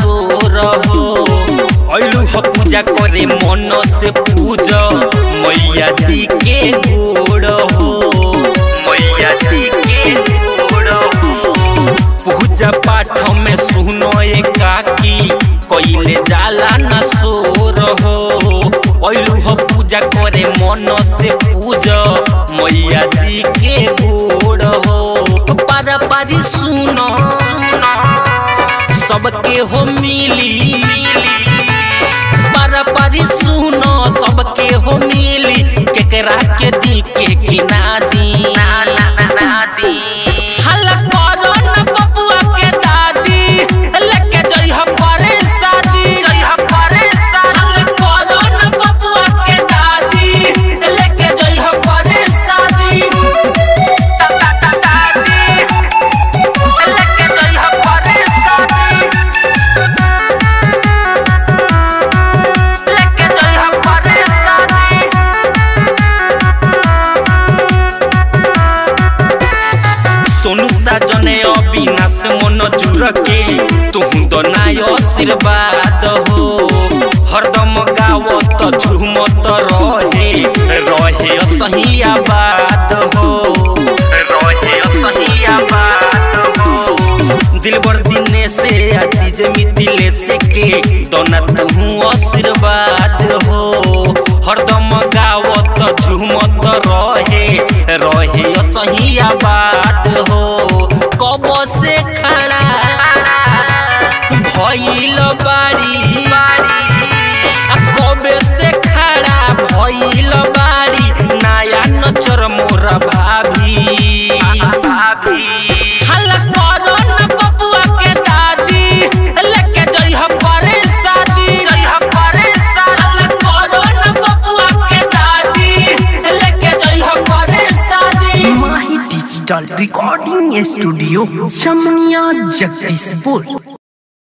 सोर हो ऐलू ह पूजा करे मन से पूज मैया जी के गोड़ हो मैया जी के गोड़ हो पूजा पाठ में सुनो एकाकी कइले जाला न सोर हो ऐलू ह पूजा करे मन से पूज मैया जी के गोड़ हो पारा पारी सुनो सबके हो मिली पारा पारी सुनो सबके हो मिली केकरा के दी के के ना दी हल्ला करो न पपुआ के दादी लेके जइह परे शादी जइह परे हल्ला करो न पपुआ के दादी लेके जइह परे शादी ता ता ता दादी लेके जइह परे शादी लेके जइह परे शादी सोनू साजने अविनाश मन जुर के तुहु दनाय आशीर्वाद हो हरदम गावत झुमत रहे रहे सही आबाद हो रहे सही आबाद हो दिलबर दिने से डीजे मिथिले से के दोना तुहु आशीर्वाद हो हरदम गावत झुमत रहे रहे सही आबाद हो कब से खड़ा भइल बाड़ी आ कबे से खड़ा भइल बाड़ी नया नचर मोर भाभी भाभी हल्ला करो न पपुआ के दादी लेके जइह परे शादी जइह परे हल्ला करो न पपुआ के दादी लेके जइह परे शादी माही डिजिटल रिकॉर्डिंग स्टूडियो जमनिया जगदीशपुर